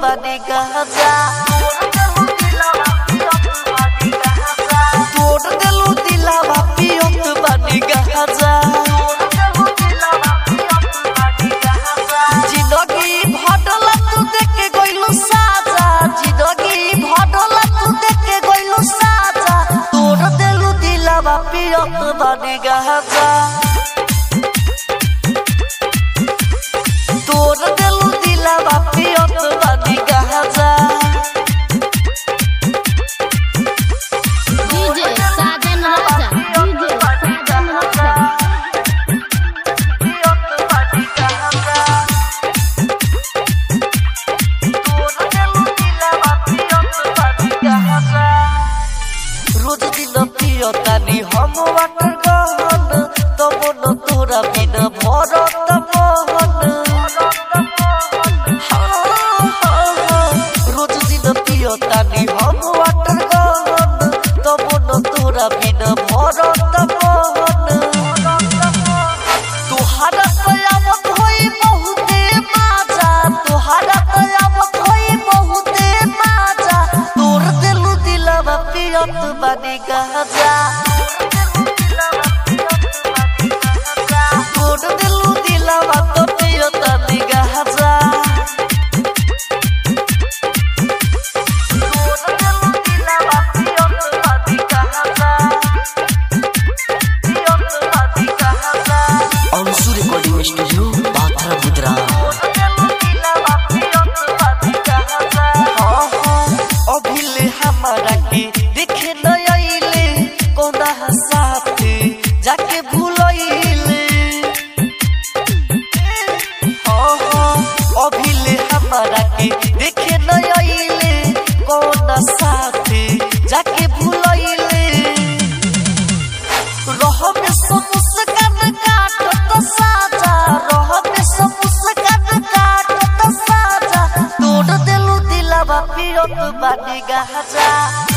बानी गाजा तोड़ देलू दिलावा पियत बानी गाजा जिंदगी भटला तू देखे गइलू साजा जिंदगी भटला तू देखे गइलू साजा तोड़ देलू दिलावा पियत बानी गाजा तोड़ देलू दिलावा पियत बानी गाजा डीजे साजन राजा डीजे साजन राजा रोज दिन पियो तानी हम वाटर गहन तब न तोरा बिन भरत मोहन रोज दिन पियो तानी हम वाटर गहन तब न तोरा बिन भरत मोहन तुहारा कयामत होई बहुते माजा तुहारा कयामत होई बहुते माजा तोर दिलु दिलवा पियत बानी गाजा तोर दिलु दिलवा तो पियत बानी गाजा तोर दिलु दिलवा पियत बानी गाजा पियत बानी गाजा अंशु रिकॉर्डिंग स्टूडियो बाथरा बुदरा अभिले हमारा के देखे न आइले कौना साथे जाके भूलइले अभिले हमारा के देखे न आइले कौना साथे जाके भूलइले रहबे मुस्कान काटत साजा रहबे मुस्कान काटत साजा तोड़ देलू दिलवा पियत बानी गाजा